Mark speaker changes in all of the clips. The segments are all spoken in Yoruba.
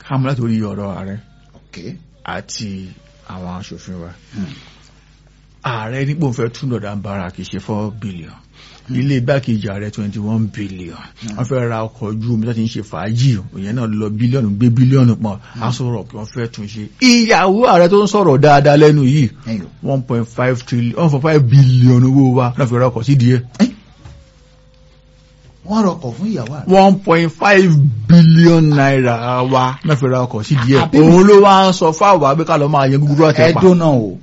Speaker 1: ká mú láti orí ọ̀rọ̀ ààrẹ
Speaker 2: ok
Speaker 1: àti àwọn aṣòfin wa
Speaker 2: Hmm.
Speaker 1: ààrẹ nípò fẹ́ tún lọ́dà ń bára kì í ṣe four billion ilé igbákejì ààrẹ twenty one billion wọ́n fẹ́ ra ọkọ̀ ojú omi láti ń ṣe fàájì òyìn náà lọ bílíọ̀nù gbé bílíọ̀nù pọ̀ aṣọ rọ̀ kí wọ́n fẹ́ tún ṣe ìyàwó ààrẹ tó ń sọ̀rọ̀ dáadáa lẹ́nu yìí
Speaker 2: ẹ̀yìn o
Speaker 1: one point five trillion one point five billion owó wa náà fi ra ọkọ̀ sí díẹ̀
Speaker 2: wọ́n rọkọ̀ fún ìyàwó àrẹ
Speaker 1: one point five billion naira wa náà fi ra ọkọ̀ sí díẹ̀
Speaker 2: Àbí-
Speaker 1: òun ló wá ń sọ fáwọn abẹ́ká lọ́ máa yẹ gúgúrú àtẹ̀pà
Speaker 2: ẹ̀dùn náà o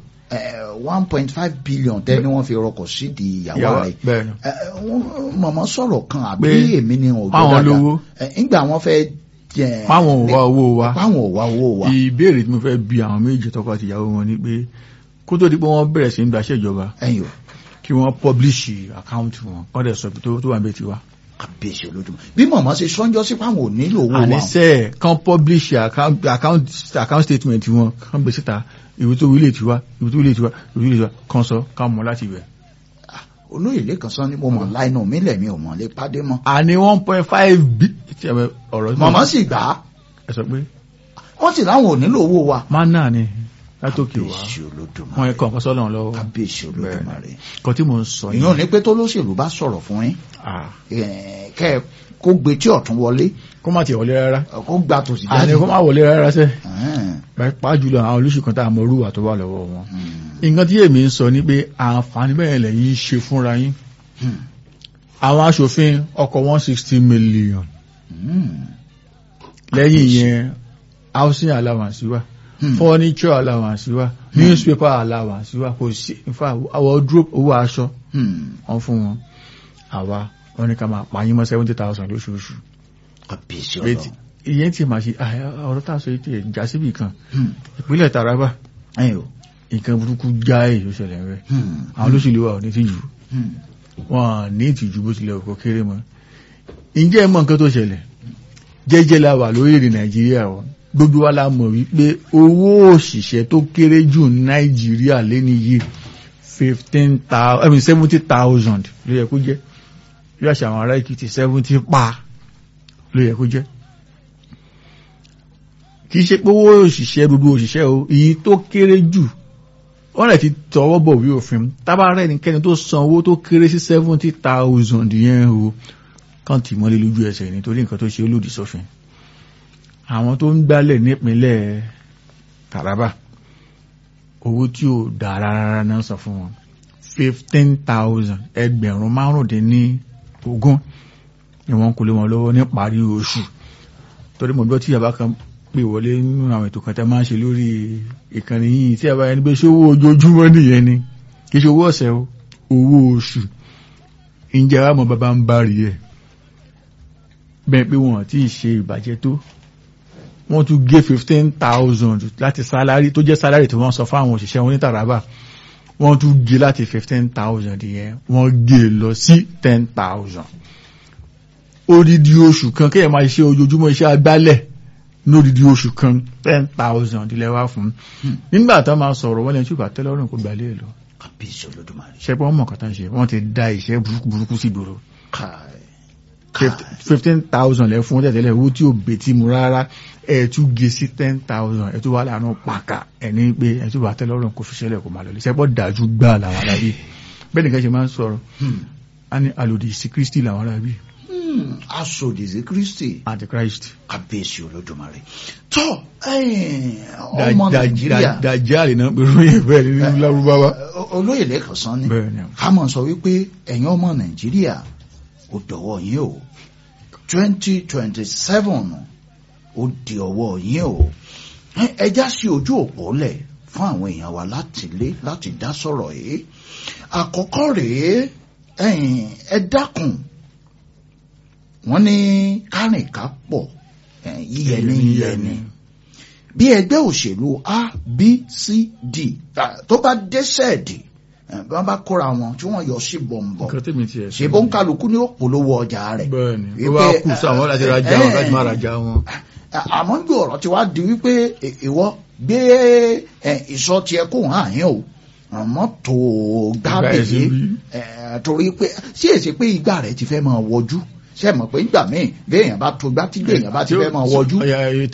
Speaker 2: one point five billion tẹ́ni wọ́n fi rọkọ̀ sídìí ìyàwó
Speaker 1: Ìyàwó-
Speaker 2: àrẹ
Speaker 1: bẹ́ẹ̀ ni.
Speaker 2: Ẹ, ẹ, wọ́n- mọ̀mọ́ sọ̀rọ̀ kan àbí
Speaker 1: Pé
Speaker 2: èmi ni òjò
Speaker 1: páwọn
Speaker 2: dáadáa
Speaker 1: lówó.
Speaker 2: Ẹ, nígbà wọ́n fẹ́ jẹ
Speaker 1: páwọn ò wá owó wa
Speaker 2: páwọn ò wá owó wa
Speaker 1: ìbéèrè tí mo fẹ́ bi àwọn méjì tọkọ àti ìyàwó wọn ni pé kó tó di pé wọ́n bẹ̀rẹ̀ sí ń gbaṣẹ́ ìjọba
Speaker 2: ẹ̀yìn o
Speaker 1: kí wọ́n pọ́blíṣì àkáǹtì wọn kọ́ dẹ̀ sọ tó tó wà bẹ́ẹ̀ ti wá.
Speaker 2: kàbíyèsí olódùmọ̀ bí mọ̀mọ́ ṣe sọ́njọ́ sí páwọn ò nílò owó wa
Speaker 1: àníṣe kan pọ́blíṣì account statement wọn kan gbé síta ìwé tó wílé tiwa ìwé tó wílé tiwa ìwé tó wílé tiwa kan sọ kan mọ̀ láti ibẹ̀.
Speaker 2: olóyè lẹ́kan sọ ni mo mọ̀ láìnà mi lẹ̀mí ò mọ̀ lé pàdé mọ́
Speaker 1: àní one point five bí tí ẹ bẹ ọ̀rọ̀ tí mo-
Speaker 2: mọ̀mọ́ sì gbà á
Speaker 1: ẹ sọ pé
Speaker 2: wọ́n sì láwọn ò nílò owó wa
Speaker 1: mánà ni látòkè wá
Speaker 2: kàbíyèsí olódùmọ̀
Speaker 1: wọn ẹ̀kọ́ nǹkan sọ́lọ́run lọ́wọ́
Speaker 2: kàbíyèsí olódùmọ̀ rẹ̀
Speaker 1: kan tí mo ń sọ
Speaker 2: ìyẹn ò ní pé tó lóṣèlú bá sọ̀rọ̀ fún yín
Speaker 1: Ah,
Speaker 2: eh, kẹ́ ẹ kó gbé tí ọ̀tún wọlé
Speaker 1: kó má tiẹ̀ wọlé rárá
Speaker 2: kó gbà tòsí
Speaker 1: àní
Speaker 2: jáde
Speaker 1: kó má wọlé rárá sẹ́
Speaker 2: Ẹ̀hẹ́n.
Speaker 1: pàápàá jùlọ àwọn olóṣù kan tá a mọ orúwà tó wà lọ́wọ́ wọn
Speaker 2: Hmm.
Speaker 1: nǹkan tí èmi ń sọ ni pé àǹfààní bẹ́ẹ̀ lẹ́yìn ń ṣe fúnra yín
Speaker 2: Hmm.
Speaker 1: àwọn aṣòfin ọkọ̀ one sixty million
Speaker 2: Hmm.
Speaker 1: lẹ́yìn yẹn housing allowance wà
Speaker 2: Hmm.
Speaker 1: furniture allowance wà newspaper allowance wà kò sí in fact wardrobe owó aṣọ
Speaker 2: Hmm.
Speaker 1: wọn fún wọn àwa wọn ní ká máa pààyàn mọ́ seventy thousand lóṣooṣù
Speaker 2: kàbíyèsí
Speaker 1: Retí,
Speaker 2: ọlọ́run
Speaker 1: ìyẹn tí màá ṣe ah, ọ̀rọ̀ tá a sọ yìí tí ẹ̀ já síbì kan
Speaker 2: Hmm.
Speaker 1: ìpínlẹ̀ Taraba
Speaker 2: ẹ̀yìn o
Speaker 1: nǹkan burúkú já èyí ó ṣẹlẹ̀ rẹ̀
Speaker 2: Hmm.
Speaker 1: àwọn olóṣèlú wa ò ní tìjú
Speaker 2: Hmm.
Speaker 1: wọn ní ìtìjú bó tilẹ̀ kó kéré mọ́ ǹjẹ́ ẹ mọ̀ nǹkan tó ṣẹlẹ̀ jẹ́jẹ́ la wà lórílẹ̀ nàìjíríà o gbogbo wa la mọ̀ wípé owó òṣìṣẹ́ tó kéré jù ní nàìjíríà lẹ́ni yìí fifteen thousand I mean seventy thousand ló yẹ kó jẹ́ bí àṣà àwọn ará èkìtì seventy pa ló yẹ kó jẹ́ kì í ṣe pé owó òṣìṣẹ́ gbogbo òṣìṣẹ́ o èyí tó kéré jù wọ́n rẹ̀ ti tọwọ́ bọ̀ wí òfin tábàárẹ̀ nìkẹ́ni tó san owó tó kéré sí seventy thousand yẹn o kàn tì mọ́lé lójú ẹsẹ̀ nítorí nǹkan tó ṣe ó lòdì sófin àwọn tó ń gbálẹ̀ nípínlẹ̀ Taraba owó tí ò dáa rárá náà san fún wọn fifteen thousand ẹgbẹ̀rún márùndínní ogún ni wọ́n kó lé wọn lọ́wọ́ níparí oṣù torí mo gbọ́ tí yàrá kan pè wọlé nínú àwọn ètò kan tẹ́ máa ń ṣe lórí ìkànnì yìí tí a bá yẹn ní pé ṣé owó ojoojúmọ́ nìyẹn ni kì í ṣe owó ọ̀sẹ̀ o owó oṣù ǹjẹ́ àwọn ọmọ bàbá ń bá rí ẹ̀ bẹ́ẹ̀ pé wọ́n ti ṣe ìbàjẹ́ tó wọ́n tún gé fifteen thousand láti sálárì tó jẹ́ sálárì tí wọ́n sọ fáwọn òṣìṣẹ́ wọn ní Taraba wọ́n tún gé láti fifteen thousand yẹn wọ́n gé lọ sí ten thousand odidi oṣù kan kéèyàn máa ṣe ojoojúmọ́ iṣẹ́ agbálẹ̀ lódidi oṣù kan ten thousand ilẹ̀ wá fún nígbà tó máa sọ̀rọ̀ wọ́n lẹ́yìn tí ó bá tẹ́lọ́rùn kó gbalẹ̀ lọ
Speaker 2: kàbíyèsí olódùmarè
Speaker 1: ṣẹ́pọ̀ mọ̀ kàtà ṣe wọ́n ti da ìṣẹ́ burúkú burúkú sí ìgboro
Speaker 2: káì káì
Speaker 1: fifteen thousand lẹ́ fún tẹ̀tẹ̀lẹ̀ owó tí ò bètí mu rárá ẹ̀ tún gé sí ten thousand ẹ̀ tún wà lánà pàkà ẹ̀ ní pé ẹ̀ tún bá tẹ́lọ́rùn kó fi ṣẹlẹ̀ kó máa lọ lé ṣẹ́pọ̀ dájú gbà làwọn arábí bẹ́ẹ̀ nìkan ṣe máa ń sọ̀rọ̀
Speaker 2: Hmm.
Speaker 1: á ní alòdì sí Kristi làwọn arábí
Speaker 2: Hmm. asòdìsí kristi
Speaker 1: antichrist
Speaker 2: kàbíyèsí olódùmarè tó ẹ̀yin ọmọ nàìjíríà
Speaker 1: dàjáàlì náà pẹ̀lú ìbẹ̀ nínú lárúbáwá
Speaker 2: o- olóyè lẹ́kàn sán ni
Speaker 1: bẹ́ẹ̀ ni
Speaker 2: ká mọ̀ sọ wípé ẹ̀yin ọmọ nàìjíríà ó dọ̀wọ́ yín o twenty twenty seven ó di ọwọ́ yín o Ẹ- ẹ já sí ojú òpó lẹ̀ fún àwọn èèyàn wa láti lé láti dá sọ̀rọ̀ yìí àkọ́kọ́ rèé ẹ̀yin ẹ dákun wọ́n ní kárìnká pọ̀ ẹ̀, yíyẹni yíyẹni bí ẹgbẹ́ òṣèlú a b c d ah, tó bá dẹ́sẹ̀dì eh, bí wọ́n bá kóra wọn tí wọ́n yọ sí bọ̀m̀bọ̀
Speaker 1: nǹkan tèmi tiẹ̀
Speaker 2: ṣe bó ń kálukú ní òpolówó ọjà rẹ̀
Speaker 1: bẹ́ẹ̀ ni ó
Speaker 2: Wípé,
Speaker 1: bá kù sáwọn láti ra já wọn
Speaker 2: eh,
Speaker 1: láti má ra já wọn
Speaker 2: Ah, àmọ́ ní ọ̀rọ̀ tí wàá di wípé ì- ìwọ gbé eh, ìsọ tiẹ̀ kó hàn yín o àmọ́ tó
Speaker 1: Ìgbà ẹ̀
Speaker 2: gbábèyé
Speaker 1: sí bí.
Speaker 2: torí pé ṣé èsì pé ìgbà rẹ̀ ti fẹ́ máa wọjú ṣe mọ̀ pé ìgbà míì bí èèyàn bá tó gbá tí èèyàn bá ti fẹ́ máa wọjú
Speaker 1: Ọya,